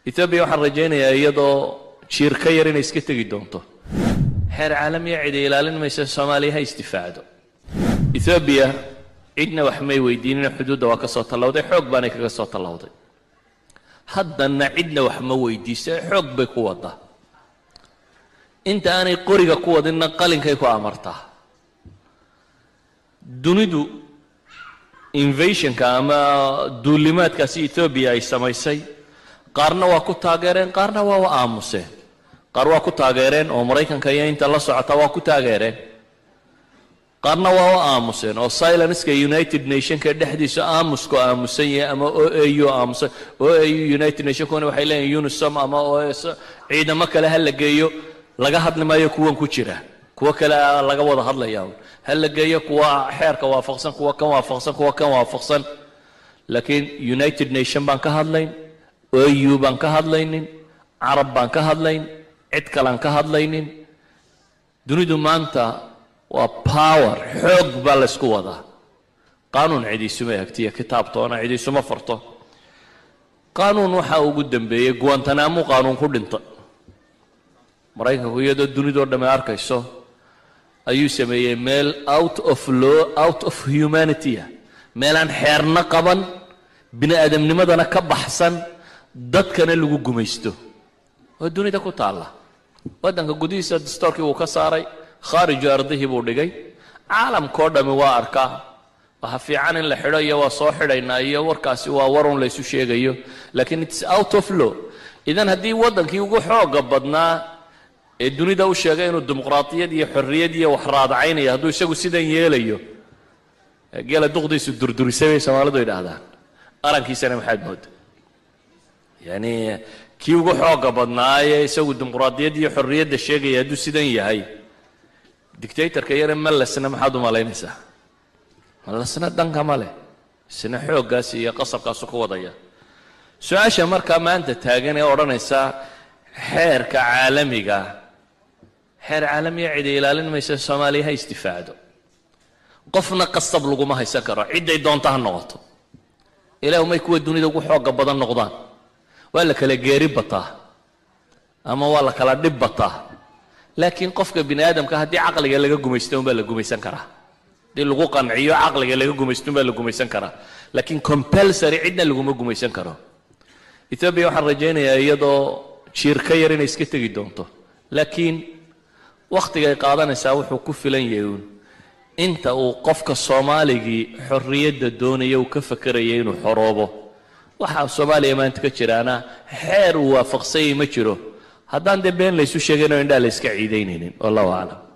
etoobiya waxaan rajaynayaa iyadoo jiir ka yar inay iska tegi doonto xeer caalamiya cidi ilaalin maysa soomaaliya ha isdifaacdo etoobiya cidna wax may weydiinina xuduudda waa ka soo tallawday xoog baanay kaga soo tallawday haddanna cidna wax ma weydiisa xoog bay ku wadaa inta aanay qoriga ku wadinna qalinkay ku amartaa dunidu invasionka ama duulimaadkaasi etoobiya ay samaysay qaarna waa ku taageereen qaarna waa u aamuseen qaar waa ku taageereen oo maraykanka iyo inta la socota waa ku taageereen qaarna waa u aamuseen oo silenska united nationka dhexdiisa aamusku aamusan yahay ama o a u aamusan o a u united nationkuna waxay leeyihin unisom ama os ciidamo kale ha la geeyo laga hadli maayo kuwan ku jira kuwo kale laga wada hadlaya ha la geeyo kuwa xeerka waafaqsan kuwa kan waafaqsan kuwa kan waafaqsan laakiin united nation baan ka hadlayn o u baan ka hadlaynin carab baan ka hadlayn cid kalean ka hadlaynin dunidu maanta waa power xoog baa la ysku wadaa qaanuun cidiisuma egtiyo kitaabtoona cidiisuma farto qaanuun waxaa ugu dambeeyey guantanamo qaanuun ku dhinta maraykanku iyadoo dunidoo dhamme arkayso ayuu sameeyey meel out of law out of humanitya meelaan xeerna qaban bini aadamnimadana ka baxsan dadkana lagu gumaysto oo dunida ku taalla waddanka gudihiisa dastoorkii wuu ka saaray khaariju ardihii buu dhigay caalamkao dhammi waa arkaa waxa fiican in la xidho iyo waa soo xidhaynaa iyo warkaasi waa warun laysu sheegayo laakiin its out of law idan haddii waddankii ugu xooga badnaa ee dunida u sheegay inuu dimuqraadiyad iyo xorriyad iyo wax raadacaynayo hadduu isagu sidan yeelayo geela duqdiisu durdurisay bay soomaalidu yidhaahdaan arankiisana maxaad mooda yani kii ugu xooga badnaayee isagu dimuqraadiyad iyo xorriyadda sheegaya hadduu sidan yahay dictatorka yare malesna maxaad u malaynaysaa malesna dhanka ma leh isna xooggaas iyo qasabkaasu ku wadaya su-aasha markaa maanta taagan ee odhanaysa xeerka caalamiga xeer caalamiya cidi ilaalin maysa soomaaliya ha isdifaacdo qofna qasab laguma haysan karo cidday doonta ha noqoto ilaahu may kuwa dunida ugu xooga badan noqdaan waa la kala geeri bataa ama waa la kala dhib bataa laakiin qofka bini aadamka haddii caqliga laga gumaysto unbaa la gumaysan karaa haddii lagu qanciyo caqliga laga gumaysto unbaa la gumaysan karaa laakiin compulsory cidna laguma gumaysan karo ethoobia waxaan rajaynayaa iyadoo jiir ka yar inay iska tegi doonto laakiin wakhtigay qaadanaysaa wuxuu ku filan yahay uun inta uu qofka soomaaligii xorriyadda doonaya uu ka fakeraya inuu xoroobo waxaa soomaaliya maanta ka jiraana xeer uu waafaqsanyay ma jiro haddaan dee been laysu sheegaynoo indhaa la yska ciidaynaynin wallahu aclam